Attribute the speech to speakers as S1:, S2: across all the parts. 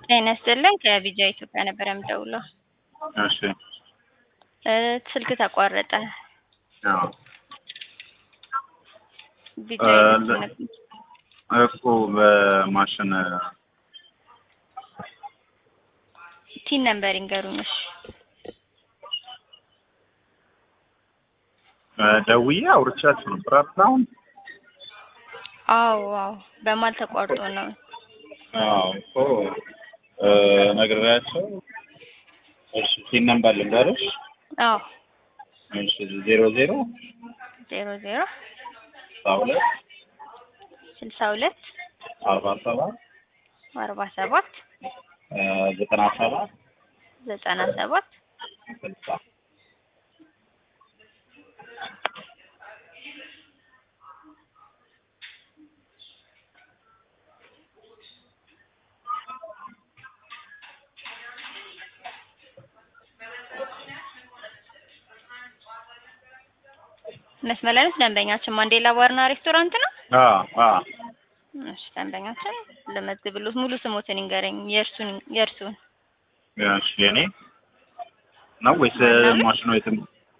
S1: ጤና ይስጥልኝ ከቢጃ ኢትዮጵያ ነበር የምደውለው።
S2: እሺ
S1: እ ስልክ ተቋረጠ።
S2: አዎ
S1: ቢጃ
S2: እ
S1: ኢትዮጵያ
S2: ለ-
S1: ነበር።
S2: እኮ በማሽን
S1: ቲን ነምበር ይንገሩኝ። እሺ
S2: እ ደውዬ አውርቻችሁ ነበር አይደል አሁን?
S1: አዎ አዎ በማል ተቋርጦ ነው።
S2: አዎ እኮ እ ነግሬያቸው እሺ ፒን ነምበር ልንገርሽ
S1: አዎ
S2: እሺ ዜሮ ዜሮ
S1: ዜሮ ዜሮ
S2: ስልሳ ሁለት
S1: ስልሳ ሁለት
S2: አርባ ሰባት
S1: አርባ ሰባት
S2: እ ዘጠና ሰባት
S1: ዘጠና ሰባት
S2: ስልሳ
S1: መስመር ላይ ነች ደንበኛችን ማንዴላ ባርና ሬስቶራንት ነው።
S2: አዎ አዎ
S1: እሺ ደንበኛችን ልመዝግብሎት ሙሉ ስሞትን ይንገረኝ። የእርሱን የእርሱን
S2: እሺ የኔ ነው ወይስ
S1: ማናምን?
S2: ማሽኑ የትም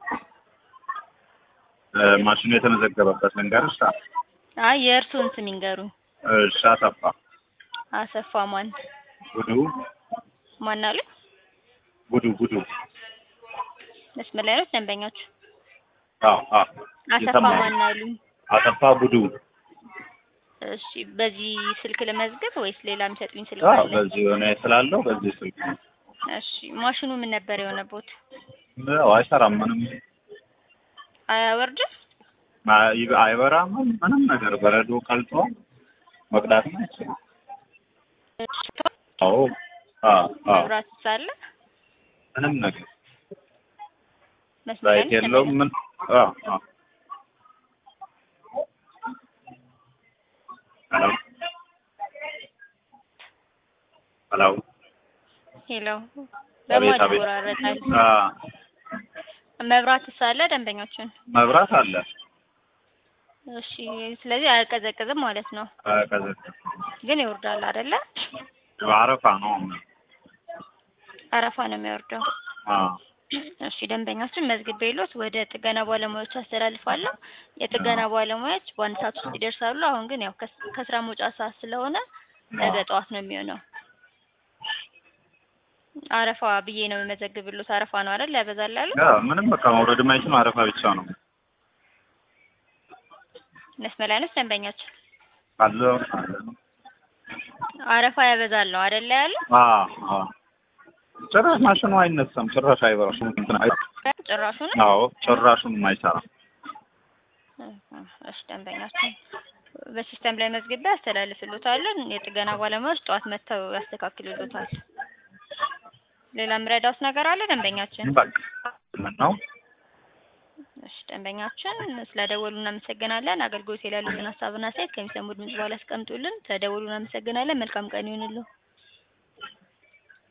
S2: እ ማሽኑ የተመዘገበበት ልንገርሽ?
S1: አይ የእርሱን ስም ይንገሩኝ።
S2: እሺ አሰፋ
S1: አሰፋ ማን
S2: ጉዱ
S1: ማን አሉ?
S2: ጉዱ ጉዱ
S1: መስመር ላይ ነች ደንበኛችሁ።
S2: አዎ አዎ
S1: አሰፋ
S2: የሰማሁት።
S1: ማን አሉ?
S2: አሰፋ ጉዱ
S1: እሺ በዚህ ስልክ ልመዝግብ ወይስ ሌላ የሚሰጡኝ ስልክ
S2: አዎ
S1: አለ?
S2: በዚህ የሆነ ስላለው በዚህ ስልክ ነው።
S1: እሺ ማሽኑ ምን ነበር የሆነቦት?
S2: ያው አይሰራም ምንም
S1: አያወርድም?
S2: አይ- አይበራም ምንም ነገር በረዶ ቀልጦ መቅዳትም አይችልም። አዎ አዎ አዎ
S1: መብራት ሳለ
S2: ምንም ነገር
S1: መስመር ላይ
S2: ላይት
S1: ነች
S2: የለውም ምን አዎ አዎ ሄሎ ሄሎ
S1: ሄሎ
S2: አቤት
S1: በማን
S2: አቤት
S1: ይቆራረጣል?
S2: አ
S1: መብራት ሳለ ደንበኞችን
S2: መብራት አለ
S1: እሺ ስለዚህ አያቀዘቅዝም ማለት ነው።
S2: ከዚህ
S1: ግን ይወርዳል አይደለ?
S2: አረፋ ነው
S1: አረፋ ነው የሚወርደው።
S2: አዎ
S1: እሺ ደንበኛችን መዝግቤሎት ወደ ጥገና ባለሙያዎች አስተላልፋለሁ። የጥገና ባለሙያዎች በአንድ ሰዓት ውስጥ ይደርሳሉ። አሁን ግን ያው ከስ- ከስራ መውጫ ሰዓት ስለሆነ ነገ ጠዋት ነው የሚሆነው። አረፋ ብዬ ነው የመዘግብሎት። አረፋ ነው አይደል? ያበዛል ያሉ
S2: ያ ምንም በቃ መውረድ የማይችል አረፋ ብቻ ነው
S1: መስመር ላይ ነች ደንበኛችን።
S2: አለ አለ
S1: አረፋ ያበዛል ነው አይደል ያሉ
S2: አዎ አዎ ጭራሽ ማሽኑ አይነሳም ጭራሽ አይበራም እንትን አይ
S1: ጭራሹን
S2: አዎ ጭራሹን አይሰራም
S1: እሺ ደንበኛችን በሲስተም ላይ መዝግቤ አስተላልፍሎታለን። የጥገና ባለሙያዎች ጠዋት መጥተው ያስተካክሉሎታል። ሌላ የምረዳውስ ነገር አለ ደንበኛችን?
S2: በቃ ምን ነው
S1: እሺ ደንበኛችን ስለደወሉ እናመሰግናለን። አገልግሎት ላይ ያሉትን ሀሳብና አስተያየት ከሚሰሙ ድምጽ በኋላ ያስቀምጡልን። ተደወሉ እናመሰግናለን። መልካም ቀን ይሁንልዎ።